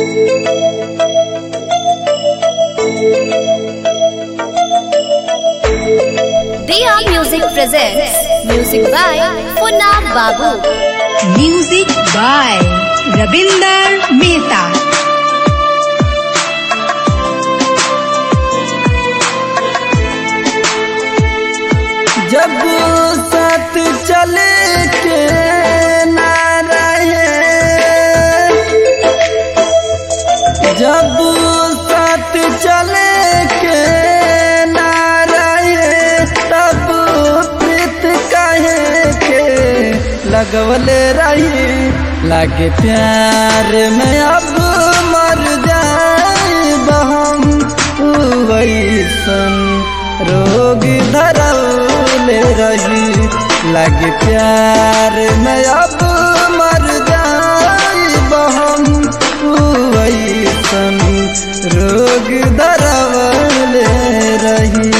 Dia Music presents Music by Funab Babu. Music by Rabinder Mehta. जब साथ चले के ना रहे जब साथ चले के ना रहे तब प्रीत कहे के लगवले रही लागे प्यार में अब मर जाए बहम वैसन रोग धरौले रही लागे प्यार में अब मर जाए बहम वैसन रोग धरौले रही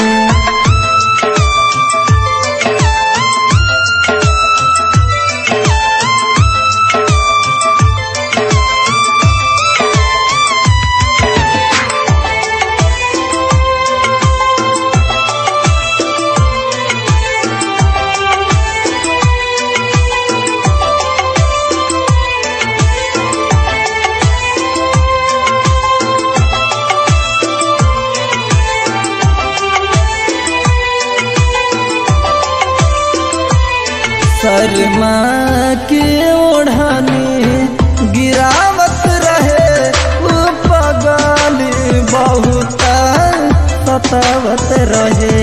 शर्मा के ओढ़नी गिरावत रहे उ पगल बहुत सतावत रहे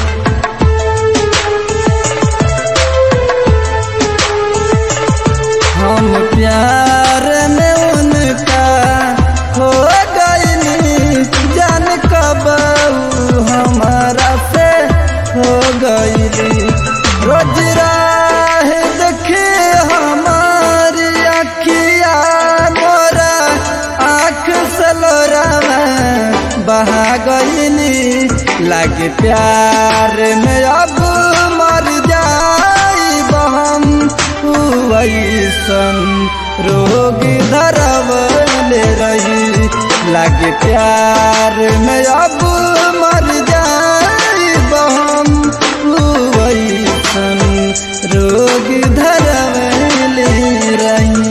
हम प्यार में उनका हो गईली जान कब उ हमारा से हो गईली रोज राह देखे हमारी अखिया मोरा आँख सलोरा बहा गईली लागे प्यार में अब मर जाई बहम वैसन रोग धरवले रही लागे प्यार में अब मर जाई बहम वैसन रोग धरवले रही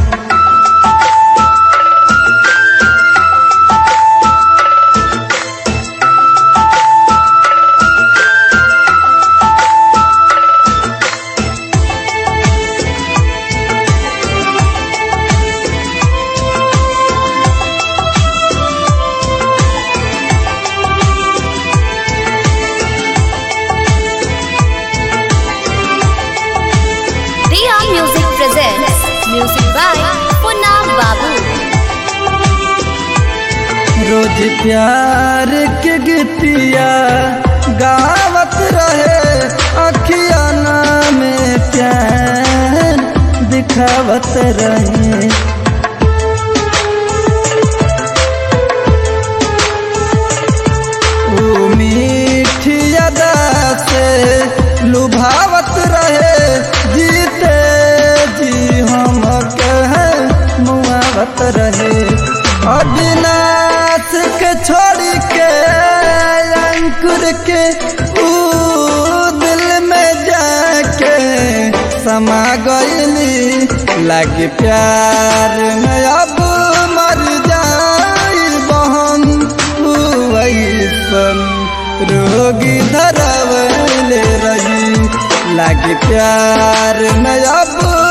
Dia Music presents Music by Funab Babu. रोज प्यार के गीतिया गावत रहे अखिया में प्यार दिखावत रहे वो मीठी अदा से लुभावत रहे जीते जी हम कहे मुआवत रहे अविनाश के छोड़ के अंकुर के ऊ दिल में जाके समा गईली लागे प्यार में अब मर जाई बहन वैसन रोगी धरवले रही लागे प्यार में अब